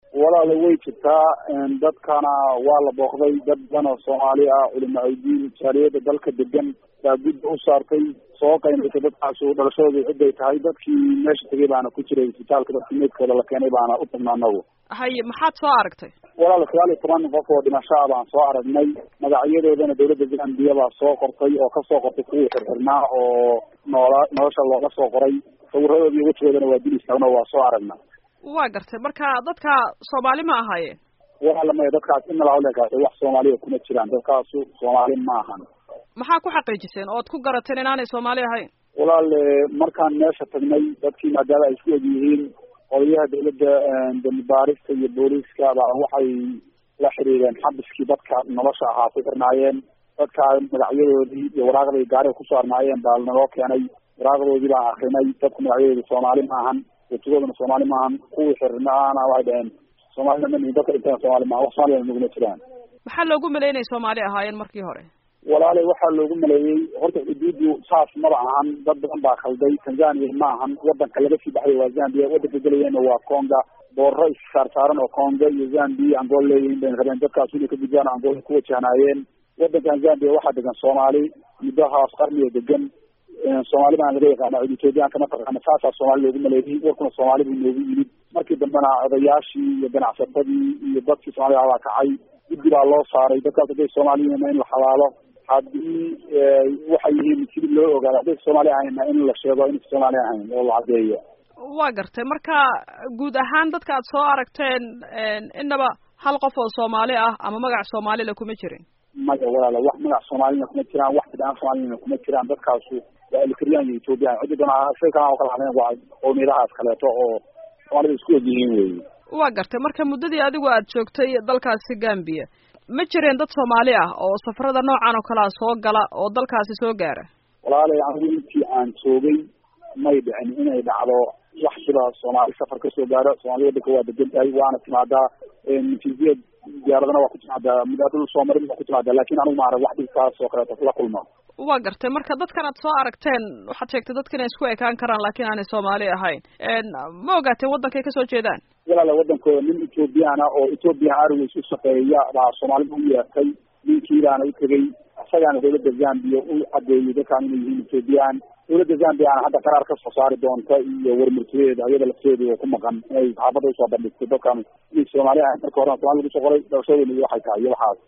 walaala way jirtaa dadkana waa la booqday dad badan oo soomaali ah culimo aydiin jaaliyada dalka degan baa gudda u saartay soo qaynaysay dadkaasu dhalashadooda ciday tahay dadkii meesha tegay baana ku jiray isbitaalka dadkii meydkooda la keenay baana u tagnaa anagu haye maxaad soo aragtay walaala sagaal iyo toban qof oo dhimasho ah baan soo aragnay magacyadoodana dawladda zambiya baa soo qortay oo kasoo qortay kuwii xirxirnaa oo noola nolosha looga soo qoray sawiradoodi iyo wejigoodana waa dil istaagno waa soo aragna waa gartay marka dadka soomaali ma ahaayeen walaala maya dadkaas in nalaalekaas wax soomaaliya kuma jiraan dadkaasu soomaali ma ahan maxaa ku xaqiijiseen ood ku garateen inaanay soomaali ahayn walaal markaan meesha tagnay dadkii maadaama ay isku eg yihiin odayaha dawladda dambi baarista iyo booliiska baa waxay la xiriireen xabiskii dadka nolosha ahaa ku xirnaayeen dadkaa magacyadoodii iyo waraaqday gaariga kusoo arnaayeen baa naloo keenay waraaqdoodii baan akrinay dadku magacyadooda soomaali maahan wejigoodana soomaali maahan kuwii xirnaana waxay dhaheen soomaalina ma nihin dadka dhinteen soomaali maahan wax soomaaliyana naguma jiraan maxaa loogu maleeyay inay soomaali ahaayeen markii hore walaalay waxaa loogu maleeyey horta xuduudu saas maba ahan dad badan baa khalday tanzania ma ahan wadanka laga sii baxay waa zambia wadanka gelayeenna waa conga boorro issaar saaran oo conga iyo zambia angola leeyihiin bay rabeen dadkaas inay ka gudbaan angola ku wajahnaayeen wadankan zambia waxaa degan soomaali muddahaas qarniga degan soomaali baan laga yaqaana cid ethoobiyaanka mataqaana saasaa soomaali loogu maleeyay warkuna soomaali buu noogu yimid markii dambena odayaashii iyo ganacsatadii iyo dadkii soomaalida baa kacay guddi baa loo saaray dadkaas hadday soomaaliyihiina in la xalaalo haddii waxay yihiin sidii loo ogaado hadday soomaali ahayna in la sheego inaysa soomaali ahayn oo la caddeeyo waa gartay marka guud ahaan dadka aad soo aragteen inaba hal qof oo soomaali ah ama magac soomaalila kuma jirin maya walaala wax magac soomaalina kuma jiraan wax bidaan soomaalina kuma jiraan dadkaasu waa elkriyaan iyo ethoobiyan ciddi doona shay kalaan oo kala hadleen waa qowmiyadahaas kaleeto oo soomaalida isku eg yihiin weyi waa gartay marka muddadii adigu aad joogtay dalkaasi gambia ma jireen dad soomaali ah oo safarada noocan oo kalea soo gala oo dalkaasi soo gaara walaalay anigu intii aan joogay may dhicin inay dhacdo wax sida soomaali safar kasoo gaaro soomaali wadanka waa degan tahay waana timaadaa natiijaya diyaaradana waa ku timaadaa mudaadul soomarin waa ku timaadaa lakin anigu maarag wax dhibkaas oo kaleeto la kulma waa gartay marka dadkan aad soo aragteen waxaad sheegtay dadkan ay isku ekaan karaan laakiin aanay soomaali ahayn ma ogaateen waddankay kasoo jeedaan walaala wadankooda nin ethoobiyaana oo ethoopian airways u shaqeeya baa soomaalida u yeertay ninkiibaana u tegey isagaana dawladda zambia u cadeeyey dadkaan inay yihiin ethoobiyan dawladda zambiana hadda qaraar kasoo saari doonta iyo warmurtiyeeda ayada lafteedu oo ku maqan inay saxaafadda usoo bandhigtay dadkan inay soomaali ahayn marka horena somalia lagu soo qoray dhalashadooda waxay tahay iyo waxaas